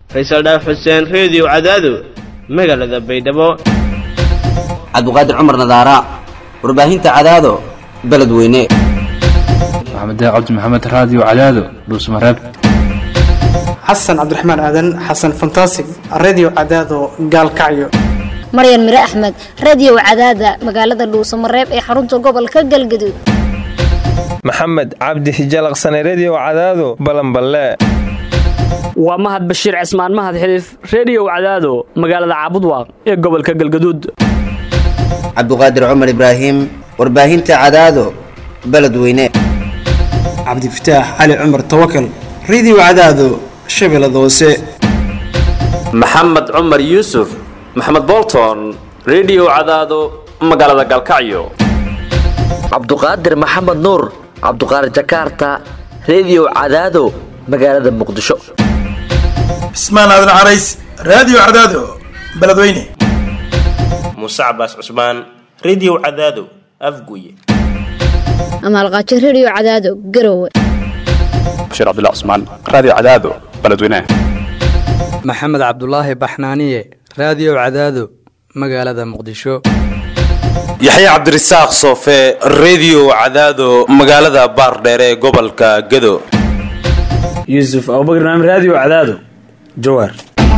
faysal dhaaf xuseen reediyo cadaado magaalada baydhabo cabduqaadir cumar nadaara warbaahinta cadaado beledweyne maxamed cabdi maxamed raadiyo cadaado dhuusmareeb xasan cabdiraxmaan aadan xasan fantasig redio cadaado gaalkacyo maryan mire axmed radio cadaada magaalada dhuusamareeb ee xarunta gobolka galgaduud maxamed cabdi hijalaqsane redio cadaado balanballe waa mahad bashiir cismaan mahad xiliif reediyow cadaado magaalada caabudwaaq ee gobolka galgaduud cabduqaadir cumar ibraahim warbaahinta cadaado beledweyne cabdifataax cali cumar tawakal redio cadaado shabeellada hoose maxamed cumar yuusuf maxamed bolton redio cadaado magaalada galkacyo cabduqaadir maxamed nuur cabduqaadir jakaarta redio cadaado magaalada muqdisho cismaan aadan carays raadiyo cadaado beledweyne muuse cabaas cusmaan redio cadaado afguye amaalqaajo redio cadaado garowe bashiir cabdullah cusmaan raadiyo cadaado beledweyne maxamed cabdulaahi baxnaaniye raadiyo cadaado magaalada muqdisho yaxye cabdirasaaq soofe redio cadaado magaalada baardheere ee gobolka gado yuusuf abubakar naam raadiyo cadaado jawaar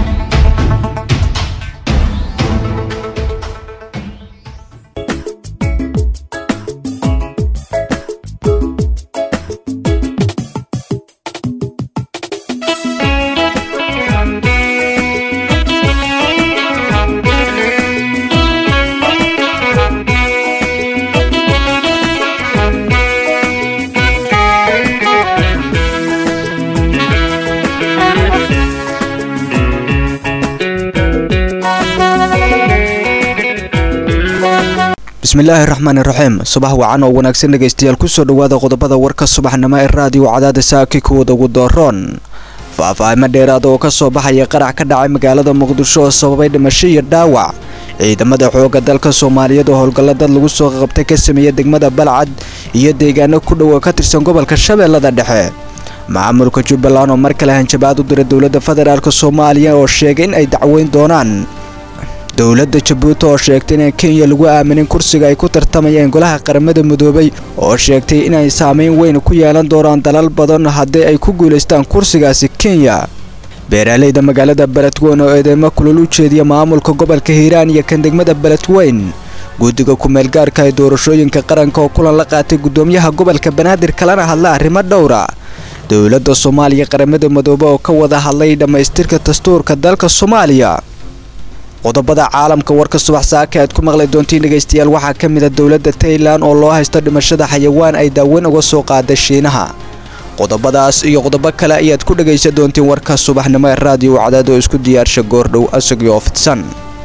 bismillaahi raxmaani raxiim subax wacan oo wanaagsan dhegaystayaal kusoo dhowaada qodobada warka subaxnimo ee raadiyo cadaada saaki kuwada ugu dooroon faahfaahimo dheeraada oo ka soo baxaya qarax ka dhacay magaalada muqdisho oo sababay dhimasho iyo dhaawac ciidamada xoogga dalka soomaaliyeed oo howlgalla dad lagu soo qabtay ka sameeya degmada balcad iyo deegaano ku dhow oo ka tirsan gobolka shabeellada dhexe maamulka jubbaland oo mar kale hanjabaad u diray dowladda federaalk soomaaliya oo sheegay in ay dacweyn doonaan dowladda jabuuti oo sheegtay inaan kenya lagu aaminin kursiga ay ku tartamayeen golaha qaramada midoobay oo sheegtay inay saameyn weyn ku yeelan doonaan dalal badan haddii ay ku guulaystaan kursigaasi kenya beeraaleyda magaalada beledweyn oo eedeymo kulul u jeediya maamulka gobolka hiiraan iyo kan degmada beledweyn guddiga ku-meelgaarka ee doorashooyinka qaranka oo kulan la qaatay guddoomiyaha gobolka banaadir kalena hadla arrimo dhowra dowladda soomaaliya qaramada midoobe oo ka wada hadlay dhammaystirka dastuurka dalka soomaaliya qodobada caalamka warka subax saaka aad ku maqli doontiin dhegaystayaal waxaa ka mid a dowladda tailan oo loo haysto dhimashada xayawaan ay daaweyn uga soo qaada shiinaha qodobadaas iyo qodobo kale ayaad ku dhegaysan doontiin warka subaxnimo ee raadiyo cadaado isku diyaarsha goordhow asagio fidsan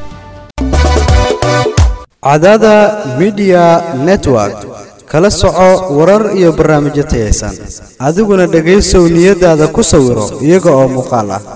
cadaada midiya network kala soco warar iyo barnaamijyo tayaysan adiguna dhegaysow niyadaada ku sawiro iyaga oo muuqaal ah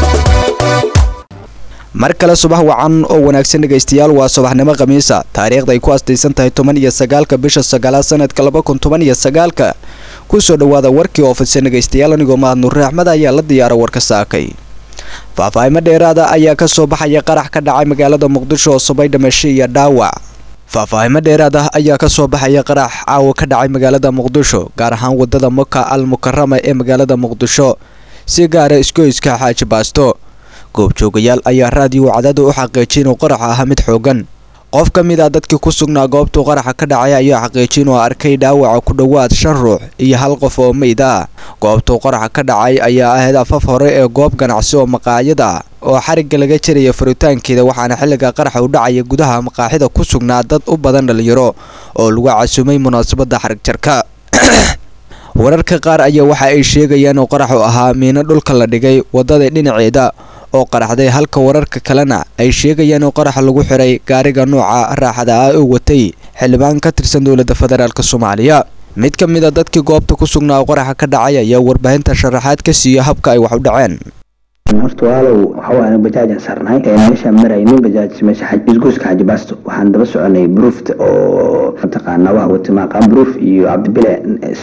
mar kale subax wacan oo wanaagsan dhegaystayaal waa subaxnimo khamiisa taariikhda ay ku astaysan tahay toban iyo sagaalka bisha sagaalaad sanadka laba kun toban iyo sagaalka kusoo dhowaada warkii oo fidsan dhegaystayaal anigoo mahad nuure axmed ayaa la diyaara warka saakay faahfaahimo dheeraada ayaa ka soo baxaya qarax ka dhacay magaalada muqdisho oo subay dhimasho iyo dhaawac faahfaahimo dheeraad ah ayaa ka soo baxaya qarax caawa ka dhacay magaalada muqdisho gaar ahaan wadada maka al mukarama ee magaalada muqdisho si gaara isgoyska xaaji baasto goobjoogayaal ayaa raadiyo cadaada u xaqiijiyay inuu qaraxa ahaa mid xoogan qof ka mid ah dadkii ku sugnaa goobtuu qaraxa ka dhacay ayaa xaqiijiyay inuu arkay dhaawaca ku dhowaad shan ruux iyo hal qof oo meyd ah goobtuu qaraxa ka dhacay ayaa ahayd afaf hore ee goob ganacsi oo maqaayad ah oo xarigga laga jaraya furitaankeeda waxaana xilliga qaraxa u dhacaya gudaha maqaaxida ku sugnaa dad u badan dhalinyaro oo lagu casumay munaasabadda xarig jarka wararka qaar ayaa waxa ay sheegayaan oo qaraxu ahaa miino dhulka la dhigay waddada dhinaceeda oo qaraxday halka wararka kalena ay sheegayaan in qaraxa lagu xiray gaariga nooca raaxada ah oo watay xildhibaan ka tirsan dowladda federaalk soomaaliya mid ka mid a dadkii goobta ku sugnaa oo qaraxa ka dhacay ayaa warbaahinta sharaxaad ka siiya habka ay wax u dhaceen horta walaalow waxa waaye bajaajaan saarnahay meeshaan maraynin bajaaj meesha isgoyska xaji baasto waxaan daba soconay bruufta oo mataqaanaa waxa wata maaqaan bruuf iyo cabdibile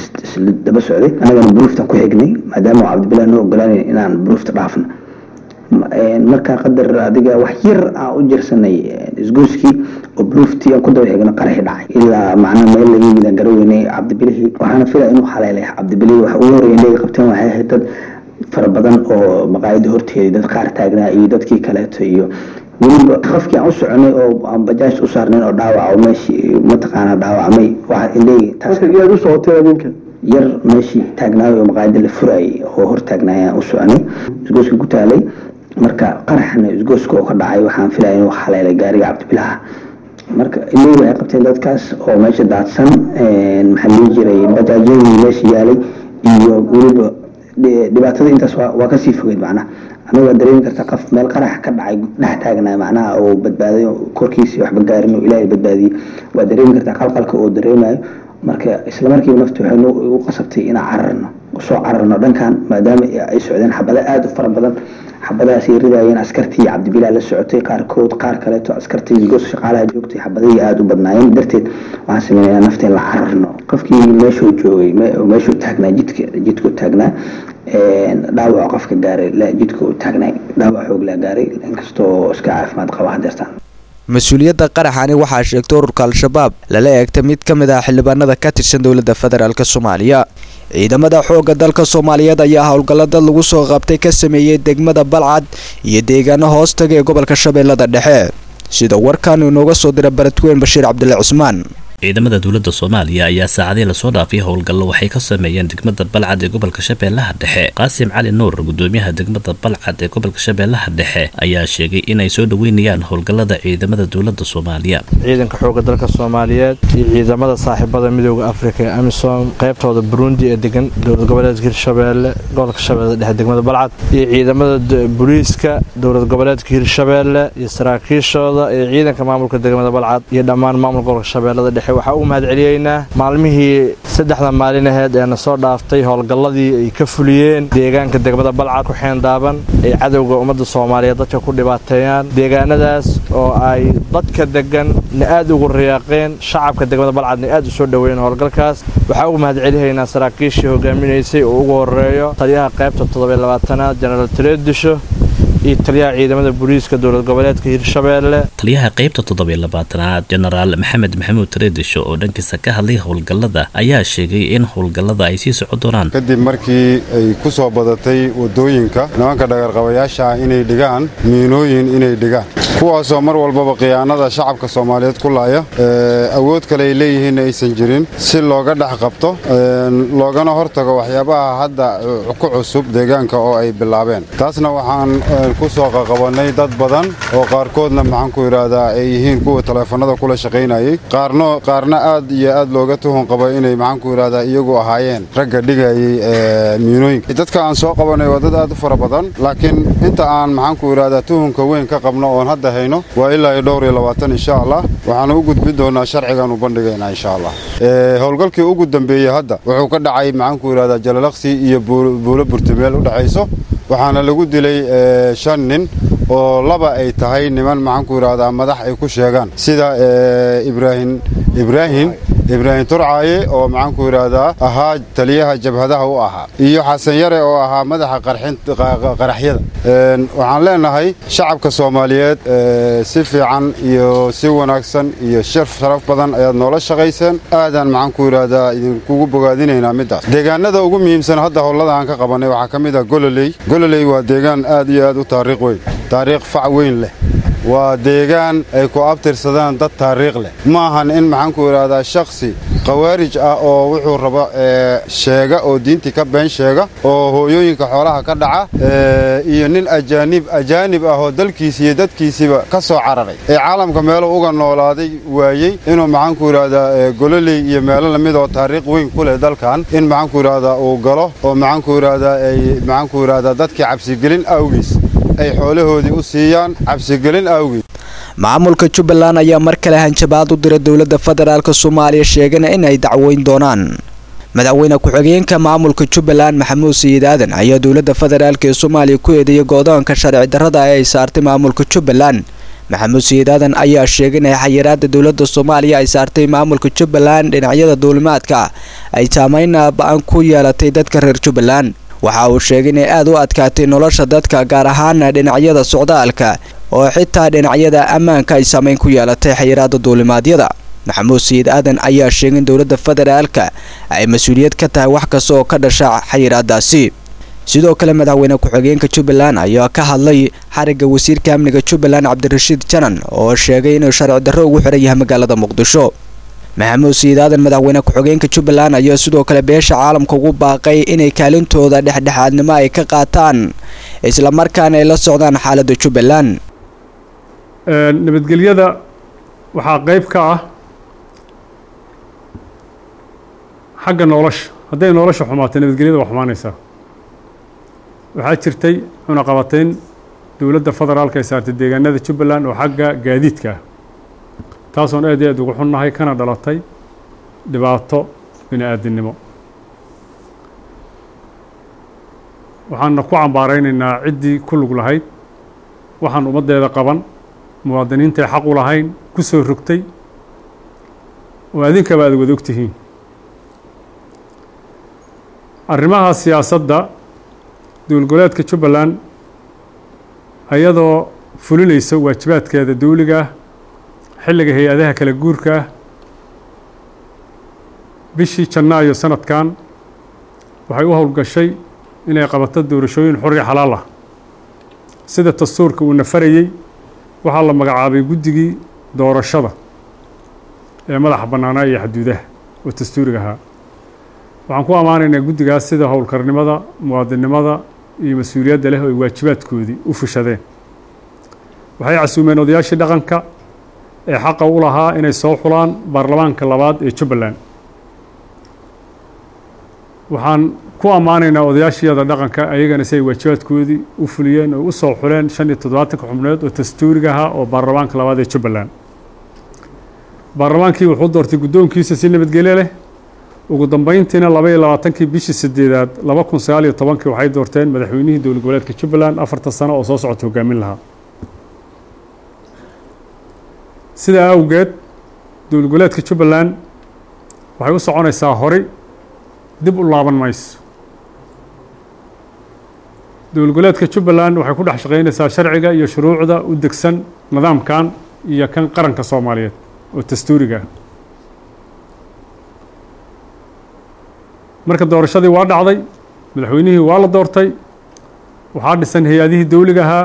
isla daba socday annagana bruuftan ku xignay maadaama cabdibile noo ogolaanay inaan bruufta dhaafno markaa qadar adiga wax yar aan u jirsanay isgoyskii oo bluuftii aan ku daba xigno qaraxi dhacay ilaa macnaa meel laga yimid garaweynay cabdibilihii waxaana filaya inuu xaleelay cabdibilihii waxa ugu horreeyay inay qabteen waxay ahayd dad fara badan oo maqaayada horteeda dad qaar taagnaa iyo dadkii kaleeto iyo weliba qofkii aan u soconay oo aan bajaaj u saarnayn oo dhaawac oo meeshii mataqaanaa dhaawacmay waxa usoo hotay adinka yar meeshii taagnaayo oo maqaayada la furayay oo hor taagnaayaan u soconay isgooska ku taalay marka qaraxna isgooska oo ka dhacay waxaan filaya inuu xaleelay gaariga cabdibilaha marka ilay waxay qabteen dadkaas oo meesha daadsan maxaa lii jiray bajaajyadii meesha yaalay iyo weliba dhibaatada intaas waa kasii fogeyd macnaha aniga waa dareemi karta qof meel qarax ka dhacay dhex taagnaa macnaha oo badbaaday korkiisii waxba gaarin oo ilaahay badbaadiyey waa dareemi kartaa qalqalka oo dareemayo marka isla markiiba naftu waxay u qasabtay inaan cararno soo cararno dhankan maadaama ay socdeen xabado aada u fara badan xabadahaas ay ridayeen askartii cabdibilaa la socotay qaarkood qaar kaleeto askartii isgoos shaqaalaha joogtay xabadihii aada u badnaayeen darteed waxaan sameynaya nafteen la cararno qofkii meeshuu joogay meeshuu taagnaa jidka jidku taagnaa dhaawac qofka gaaray jidka uu taagnay dhaawac xoog laa gaaray inkastoo iska caafimaad qaba hadeertaan mas-uuliyadda qaraxani waxaa sheegtay ururka al-shabaab lala eegtay mid ka mid ah xildhibaanada ka tirsan dowladda federaalk soomaaliya ciidamada xoogga dalka soomaaliyeed ayaa howlgallada lagu soo qabtay ka sameeyey degmada balcad iyo deegaano hoostaga ee gobolka shabeellada dhexe sida warkan inooga soo dira baradweyn bashiir cabdille cusmaan ciidamada dowladda soomaaliya ayaa saacadii lasoo dhaafay howlgallo waxay ka sameeyeen degmada balcad ee gobolka shabeellaha dhexe qaasim cali nuur gudoomiyaha degmada balcad ee gobolka shabeellaha dhexe ayaa sheegay inay soo dhoweynayaan howlgallada ciidamada dowladda soomaaliya ciidanka xoogga dalka soomaaliyeed iyo ciidamada saaxiibada midooda afrika ee amisom qaybtooda burundi ee degan dowlad goboleedka hirshabeelle gobolka shabeellada dhexe degmada balcad iyo ciidamada booliiska dowlad goboleedka hirshabeelle iyo saraakiishooda iyo ciidanka maamulka degmada balcad iyo dhammaan maamulka gobolka shabeellada dhexe waxaa u mahad celiyeynaa maalmihii saddexda maalin aheed ee na soo dhaaftay howlgalladii ay ka fuliyeen deegaanka degmada balcad ku xeendaaban ay cadowga ummadda soomaaliyeed dadka ku dhibaateeyaan deegaanadaas oo ay dadka degan na aad ugu riyaaqeen shacabka degmada balcadna aad u soo dhoweeyeen howlgalkaas waxaa ugu mahad celihaynaa saraakiishii hogaaminaysay oo ugu horeeyo taliyaha qaybta toddobaylabaatanaad jenaraal taleedisho iyo taliyaha ciidamada booliiska dowlad goboleedka hirshabeelle taliyaha qaybta toddobiyo labaatanaad jenaraal maxamed maxamuud tareedisho oo dhankiisa ka hadlay howlgallada ayaa sheegay in howlgallada ay sii socon doonaan kadib markii ay ku soo badatay waddooyinka nimanka dhagarqabayaasha inay dhigaan miinooyin inay dhigaan kuwaasoo mar walbaba khiyaanada shacabka soomaaliyeed ku laaya awood kale ay leeyihiinna aysan jirin si looga dhex qabto loogana hortago waxyaabaha hadda ku cusub deegaanka oo ay bilaabeen taasna waxaan ku soo qaqabannay dad badan oo qaarkoodna maxaan ku idhaahdaa ay yihiin kuwa taleefannada kula shaqaynayay qaarno qaarna aad iyo aad looga tuhun qaba inay maxaan ku idhaahdaa iyagu ahaayeen ragga dhigayay miinooyinka dadka aan soo qabannay waa dad aad u fara badan laakiin inta aan maxaan ku idhaahdaa tuhunka weyn ka qabno oon hadda hayno waa ilaa iyo dhowr iyo labaatan insha allah waxaanu u gudbin doonaa sharcigaanu bandhigaynaa insha allah howlgalkii ugu dambeeyey hadda wuxuu ka dhacay maxaan ku idhahdaa jalalaqsi iyo buulo burtameel u dhexayso waxaana lagu dilay shan nin oo laba ay tahay niman maxaan ku idhaahdaa madax ay ku sheegaan sida ibraahim ibraahim ibraahim turcaaye oo maxaan ku idhaahdaa ahaa taliyaha jabhadaha u ahaa iyo xasan yare oo ahaa madaxa qaraxyada waxaan leenahay shacabka soomaaliyeed si fiican iyo si wanaagsan iyo shir sharaf badan ayaad noola shaqayseen aadaan maxaan ku idhaahdaa idinkugu bogaadinaynaa middaas deegaanada ugu muhiimsan hadda howlada aan ka qabannay waxaa ka mid ah gololey gololey waa deegaan aad iyo aad u taariikh weyn taariikh fac weyn leh waa deegaan ay ku abtirsadaan dad taariikh leh ma ahan in maxaan ku idhaahdaa shakhsi khawaarij ah oo wuxuu rabo sheega oo diintii ka been sheega oo hooyooyinka xoolaha ka dhaca iyo nin ajaanib ajaanib ah oo dalkiisi iyo dadkiisiiba ka soo cararay ee caalamka meelo uga noolaaday waayey inuu maxaan ku idhaahdaa gololey iyo meelo lamid oo taariikh weyn ku leh dalkan in maxaan ku idhaahdaa uu galo oo maxaan ku idhaahdaa ay maxaan ku idhaahdaa dadkii cabsigelin awgiis ay xoolahoodii u siiyaan cabsigelin awgeed maamulka jubbaland ayaa mar kale hanjabaad u dira dowladda federaalk soomaaliya sheegana in ay dacweyn doonaan madaxweyne ku-xigeenka maamulka jubbaland maxamuud sayid aadan ayaa dowladda federaalk ee soomaaliya ku eedeeyay goodoonka sharci darrada ee ay saartay maamulka jubbaland maxamuud sayid aadan ayaa sheegay in xayiraada dowladda soomaaliya ay saartay maamulka jubbaland dhinacyada duulimaadka ay saameyn ba-an ku yeelatay dadka reer jubbaland waxa uu sheegay inay aad u adkaatay nolosha dadka gaar ahaana dhinacyada socdaalka oo xitaa dhinacyada ammaanka ay saameyn ku yeelatay xayiraada duulimaadyada maxamuud sayid aadan ayaa sheegay in dowladda federaalka ay mas-uuliyad ka tahay wax kasta oo ka dhasha xayiraadaasi sidoo kale madaxweyne ku-xigeenka jubbaland ayaa ka hadlay xarigga wasiirka amniga jubbaland cabdirashiid janan oo sheegay inuu sharci darro ugu xiran yahay magaalada muqdisho maxamuud sayid aadan madaxweyne ku-xigeenka jubbaland ayaa sidoo kale beesha caalamka ugu baaqay inay kaalintooda dhexdhexaadnimo ay ka qaataan islamarkaana ay la socdaan xaaladda jubbaland nabadgelyada waxaa qayb ka ah xagga nolosha hadday nolosha xumaato nabadgelyada waa xumaanaysaa waxaa jirtay cunaqabateyn dowladda federaalka ay saartay deegaanada jubbaland oo xagga gaadiidka ah taasoon aad iyo aad ugu xunnahay kana dhalatay dhibaato bini aadinimo waxaana ku cambaaraynaynaa ciddii ku lug lahayd waxaan ummaddeeda qaban muwaadiniintay xaq u lahayn ku soo rogtay oo adinkaba aad wada ogtihiin arrimaha siyaasadda dowlgoleedka jubbaland ayadoo fulinaysa waajibaadkeeda dawliga ah xilliga hay-adaha kala guurka ah bishii janaayo sanadkan waxay u howlgashay inay qabato doorashooyin xor iyo xalaal ah sida dastuurka uu nafarayey waxaa la magacaabay guddigii doorashada ee madaxa bannaanaa iyo xaduudaha oo dastuuriga ahaa waxaan ku ammaanaynaa guddigaas sida howlkarnimada muwaadinnimada iyo mas-uuliyadda leh oo ay waajibaadkoodii u fushadeen waxay casuumeen odayaashii dhaqanka ee xaqa u lahaa inay soo xulaan baarlamaanka labaad ee jubbaland waxaan ku ammaanaynaa odayaashiyada dhaqanka ayagana si ay waajibaadkoodii u fuliyeen oo u soo xuleen shan iyo toddobaatanka xubnood oo dastuuriga ahaa oo baarlamaanka labaad ee jubbaland baarlamaankii wuxuu doortay guddoonkiisa si nabadgelyo leh ugu dambeyntiina laba iyo labaatankii bishii sideedaad laba kun sagaal iyo tobankii waxay doorteen madaxweynihii dowlad goboleedka jubbaland afartan sano oo soo socota hogaamin lahaa sidaa awgeed dowlad goboleedka jubbaland waxay u soconaysaa horay dib u laaban mayso dowlad goboleedka jubbaland waxay ku dhex shaqaynaysaa sharciga iyo shuruucda u degsan nidaamkan iyo kan qaranka soomaaliyeed oo dastuuriga ah marka doorashadii waa dhacday madaxweynihii waa la doortay waxaa dhisan hay-adihii dawliga ahaa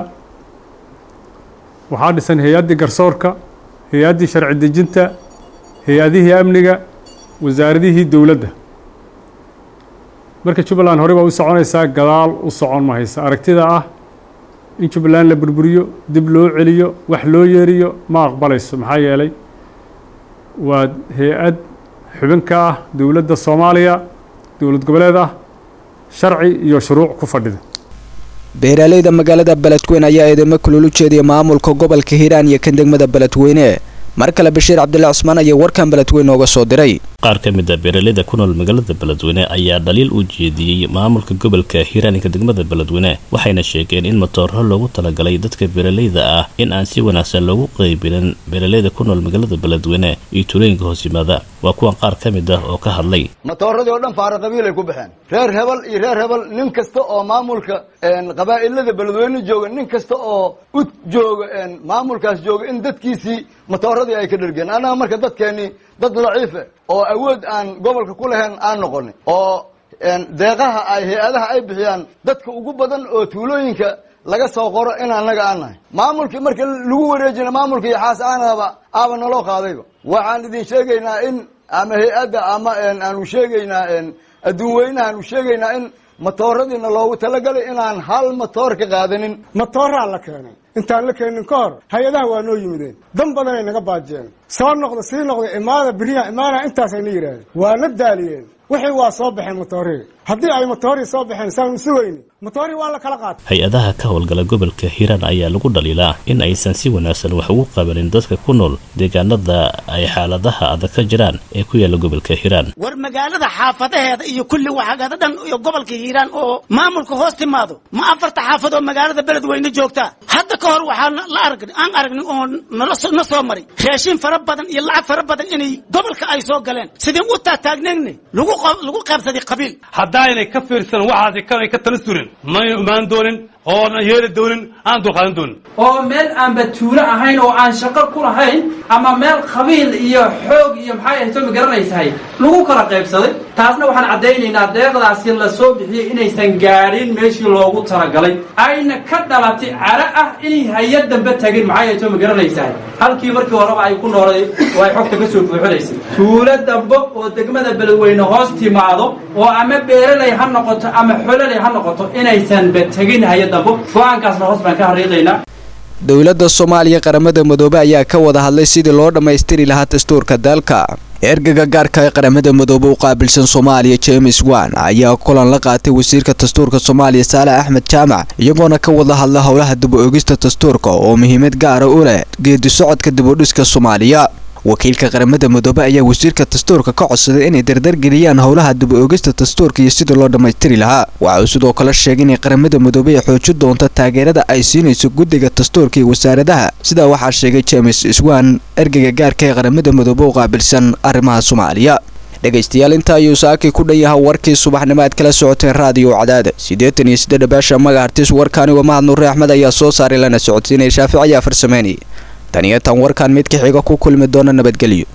waxaa dhisan hay-addii garsoorka hay-addii sharci dejinta hay-adihii amniga wasaaradihii dowladda marka jubbaland horey baa u soconaysaa gadaal u socon mahaysa aragtida ah in jubbaland la burburiyo dib loo celiyo wax loo yeeriyo ma aqbalayso maxaa yeelay waa hay-ad xubin ka ah dowladda soomaaliya dowlad goboleed ah sharci iyo shuruuc ku fadhida beeraaleyda magaalada beledweyne ayaa eedamo kulul u jeediya maamulka gobolka hiiraan iyo kan degmada beledweyne mar kale bashiir cabdullah cusmaan ayaa warkan beledweyne ooga soo diray qaar ka mid a beeraleyda ku nool magaalada beledweyne ayaa dhaliil u jeediyey maamulka gobolka hiiraaninka degmada beledweyne waxayna sheegeen in matooro loogu talagalay dadka beeraleyda ah in aan si wanaagsan loogu qaybinin beeraleyda ku nool magaalada beledweyne iyo tulooyinka hoos yimaada waa kuwan qaar ka mid ah oo ka hadlay matooradii oo dhan faara qabiilay ku baxeen reer hebel iyo reer hebel nin kasta oo maamulka qabaa'ilada beledweyne jooga nin kasta oo u jooga maamulkaas jooga in dadkiisii matooradii ay ka dhergeen annaga marka dadkeennii dad daciife oo awood aan gobolka ku lahayn aan noqonin oo deeqaha ay hay-adaha ay bixiyaan dadka ugu badan oo tuulooyinka laga soo qoro in annaga aan nahay maamulkii marka lagu wareejina maamulka iyo xaas aanaba aaba naloo qaadayba waxaan idin sheegaynaa in ama hay-adda ama aanu sheegaynaa adduun weynaha aanu sheegaynaa in matooradiina loogu talagalay inaan hal matoor ka qaadanin matooraa la keenay intaan la keenin ka hor hay-adaha waa noo yimideen dan badanay naga baajiyeen soo noqda sii noqda imaada beriya imaana intaasay na yidhaahdeen waa na daaliyeen wixii waa soo baxeen matoorii haddii ay matoorii soo baxeen saanu sugayni matoorii waa la kala qaatay hay-adaha ka howlgala gobolka hiiraan ayaa lagu dhaliilaa in aysan si wanaagsan wax ugu qabanin dadka ku nool deegaanada ay xaaladaha adag ka jiraan ee ku yaala gobolka hiiraan war magaalada xaafadaheeda iyo kulli waxagada dhan iyo gobolka hiiraan oo maamulka hoos timaado ma afarta xaafad oo magaalada beledweyne joogta hadda ka hor waxaa la arag aan aragnay oo nala soo- na soo maray raashin fara badan iyo lacag fara badan inay gobolka ay soo galeen sidii u taataagnayna lagu qo- lagu qaybsaday qabiil haddaynay ka fiirsan waxaasi kanay ka tala surin mayna imaan doonin oona yeeli doonin aan dulqaadan doonin oo meel aanba tuulo ahayn oo aan shaqo ku lahayn ama meel qabiil iyo xoog iyo maxay ahayto ma garanaysahay lagu kala qaybsaday taasna waxaan caddaynaynaa deeqdaasi la soo bixiyey inaysan gaadhin meeshii loogu talagalay ayna ka dhalatay cara ah inay hay-ad dambe tagin maxay ahayto ma garanaysahay halkii markii horeba ay ku noolay oo ay xogta ka soo buuxinaysay tuulo dambe oo degmada beledweyne hoos timaado oo ama beeraley ha noqoto ama xololey ha noqoto inaysanba tegin hay-ad dambe go-aankaasna hoos baan ka hariiqaynaa dowladda soomaaliya qaramada midoobe ayaa ka wada hadlay sidii loo dhammaystiri lahaa dastuurka dalka ergaga gaarka ee qaramada midoobe u qaabilsan soomaaliya james wan ayaa kulan la qaatay wasiirka dastuurka soomaaliya saale axmed jaamac iyagoona ka wada hadla howlaha dib u egista dastuurka oo muhiimad gaara u leh geedi socodka dib u dhiska soomaaliya wakiilka qaramada midoobe ayaa wasiirka dastuurka ka codsaday inay dardargeliyaan howlaha dib u egista dastuurka iyo sidii loo dhammaystiri lahaa waxa uu sidoo kale sheegay inay qaramada midoobe ay xoojin doonto taageerada ay siinayso guddiga dastuurka iyo wasaaradaha sidaa waxaa sheegay james iswan ergeyga gaarka ee qaramada midoobe u qaabilsan arrimaha soomaaliya dhegaystayaal inta ayuu saakii ku dhan yahay warkii subaxnimo aad kala socoteen raadiyo cadaada siddeetan iyo siddeed baasha magahartis warkaani waa mahad nuure axmed ayaa soo saaray lana socodsiinaya shaafic ayaa farsameynayay tan iyo tan warkaan mid ka xiga ku kulmi doona nabadgelyo